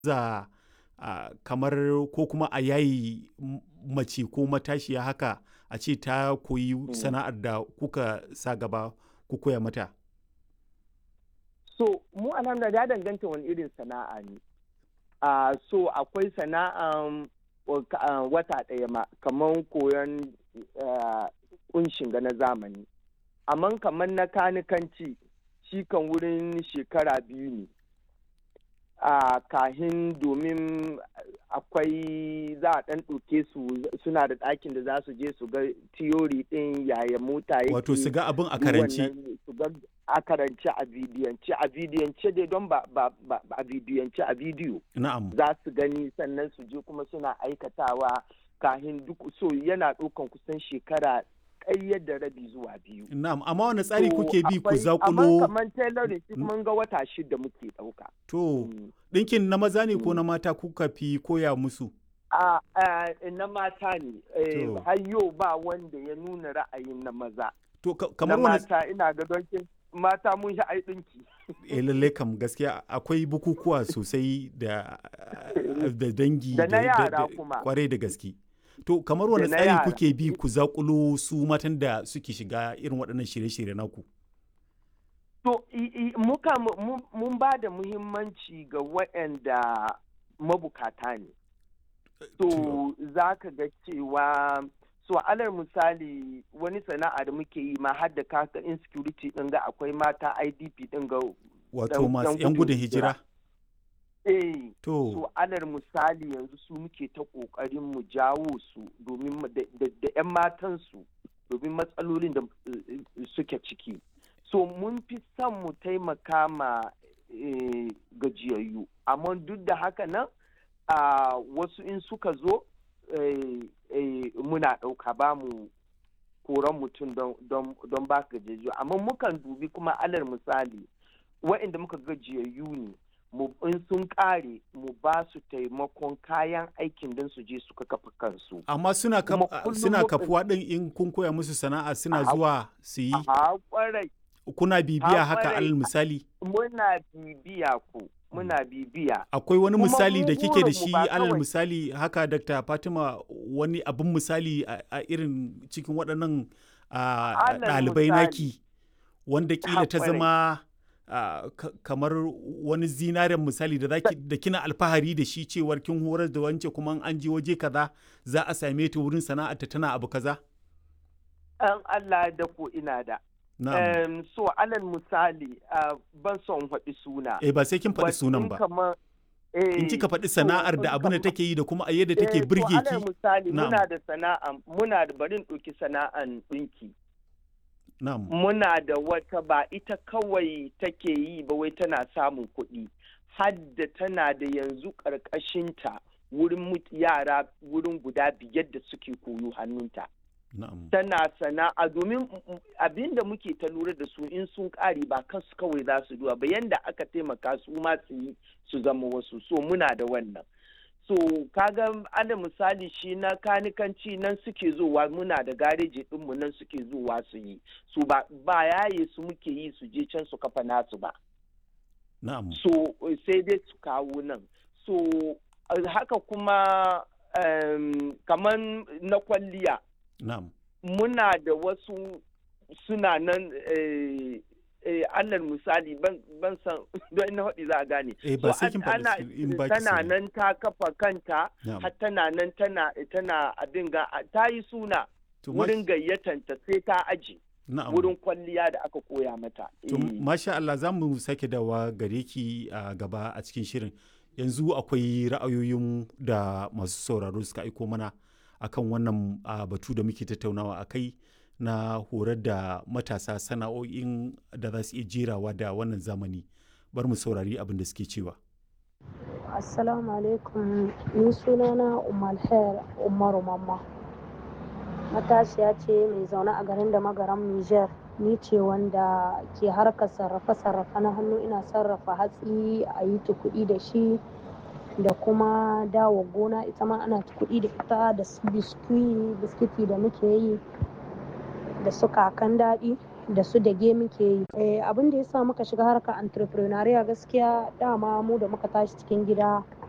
za uh, kamar ko kuma a yayi mace ko matashiya haka a ce ta koyi sana'ar da kuka sa gaba ku koya mata? So, mu alhamdulillah ya danganta wani irin sana'a ne. Uh, so, akwai sana'an uh, wata ɗaya ma, kamar koyon kunshin ga na zamani. Amma kamar na kanikanci, shi kan wurin shekara biyu ne. a kahin domin akwai za a ɗan ɗauke su suna da ɗakin da za su je su ga tiyori ɗin yaya mota yake wato su ga abin a karanci su ga a karanci a bidiyance a bidiyance dai don ba a bidiyance a bidiyo na'am za su gani sannan su je kuma suna aikatawa kahin duk so yana ɗaukan kusan shekara ƙayyar da rabi zuwa biyu. Na'am, amma wani tsari kuke bi ku zakulo? Amma kamar tailoring shi mun ga wata shida muke ɗauka. To, ɗinkin na maza ne ko na mata kuka fi koya musu? A na mata ne, har yau ba wanda ya nuna ra'ayin na maza. To, kamar wani... mata ina ga donkin mata mun shi ai ɗinki. Eh lalle kam gaskiya akwai bukukuwa sosai da dangi da na yara kuma. Kwarai da gaske. To kamar wani tsari kuke bi ku zakulo su matan da suke shiga irin waɗannan shirye-shirye naku? To muka mun ba da muhimmanci ga waɗanda mabukata ne. To za ka ga cewa so alal misali wani sana'a da muke yi ma har da kaka insecurity ɗin ga akwai mata IDP ɗin ga Wato masu 'yan gudun hijira? Eh, to so alal misali yanzu su muke ta ƙoƙarin mu jawo su domin da 'yan matan su domin matsalolin da suke ciki. So mun fi son mu taimaka ma gajiyayyu, amma duk da haka nan wasu in suka zo muna ɗauka ba mu koran mutum don ba gajiyayyu, amma mukan dubi kuma alal misali wa'inda muka gajiyayyu ne. in sun kare mu ba su taimakon kayan aikin don su je suka kafa kansu. Amma suna, suna kafuwa ɗin in kun koya musu sana'a suna zuwa su yi? A kwarai. Kuna bibiya haka alal misali? Muna bibiya ku. Muna bibiya. Akwai wani misali da kike da shi alal misali haka Dr. Fatima wani abin misali a irin cikin waɗannan ɗalibai naki wanda kila ta zama Uh, kamar wani zinaren misali da zaki da kina alfahari da shi cewar kin horar da wance kuma an je waje kaza za a same ta wurin sana'arta tana abu kaza? An Allah da ko ina da. Um, so alal misali uh, ban son faɗi suna. Eh ba sai kin faɗi sunan ba. In kika faɗi sana'ar da abin da take yi da kuma a yadda take birge ki. alal misali muna da sana'a muna da barin ɗauki sana'an ɗinki. Muna da wata ba ita kawai take yi ba wai tana samun kuɗi, hadda tana da yanzu ƙarƙashinta wurin yara wurin guda biyar da suke koyo hannunta. Tana sana'a domin abin da muke ta lura da su in sun ƙare ba kansu kawai za su duwa ba yanda aka taimaka su ma su yi su zama wasu so muna da wannan. so kaga ana misali shi na kanikanci nan suke zuwa muna da gareji ɗinmu nan suke zuwa su yi su ba, ba yaye su muke yi su je can su kafa nasu ba na'am so sai dai su kawo nan so haka kuma um, kamar na kwalliya na'am muna da wasu suna nan eh, eh, alal misali ban san don ina haɗi za a gane. Eh, ba sai kin faɗi ba tana nan ta kafa kanta har tana nan tana tana abin ga ta yi suna wurin gayyatanta sai ta aji. Wurin kwalliya da aka koya mata. To, masha Allah za mu sake dawa gare ki a gaba a cikin shirin. Yanzu akwai ra'ayoyin da masu sauraro suka aiko mana akan wannan batu da muke tattaunawa a kai. na horar da matasa sana'o'in da za su iya jerawa da wannan zamani bar mu saurari abin da suke cewa assalamu alaikum ni sunana umar hair umaru mamma matashiya ce mai zaune a garin da magaram niger ni ce wanda ke harkar sarrafe-sarrafe na hannu ina sarrafa hatsi a yi kuɗi da shi da kuma dawo gona ita ma ana kuɗi da ita da biskiti da muke yi da su kakan daɗi da su dage muke yi abin da ya sa muka shiga harkar entrepreneuria gaskiya dama mu da muka tashi cikin gida